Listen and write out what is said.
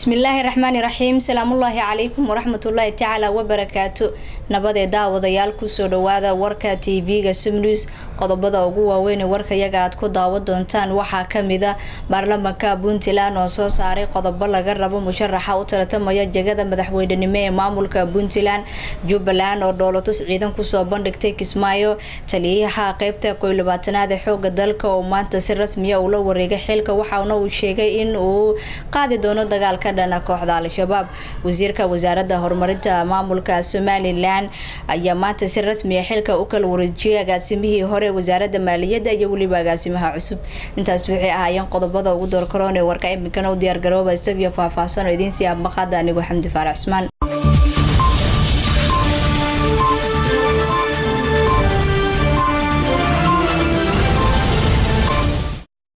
bismillaahi raxmaani raxiim salaamullaahi calaykum waraxmatullaahi tacaala wabarakaatu nabadee daawadayaal kusoo dhawaada warka tv-ga sumnews qodobada ugu waaweyn warkayaga aad ku daawo doontaan waxaa kamida baarlamanka puntland oo soo saaray qodobo laga rabo musharaxa u tartamaya jegada madaxweynenimo ee maamulka puntland jubbaland oo dhoolatus ciidan kusoo bandhigtay kismaayo taliyaha qeybta koy labaatanaad ee xooga dalka oo maanta si rasmiya ula wareegay xilka waxaana uu sheegay in uu qaadi doono dagaal ka dhana kooxda al-shabaab wasiirka wasaaradda horumarinta maamulka somalilan ayaa maanta si rasmiya xilka u kala wareejiyay agaasimihii hore wasaaradda maaliyadda iyo weliba agaasimaha cusub intaas waxay ahaayeen qodobada ugu doorkaroon ee warka iminkana u diyaargarooba isagiyo faahfaahsan oo idiin sii abmaqaada anigu xamdi faarac cusmaan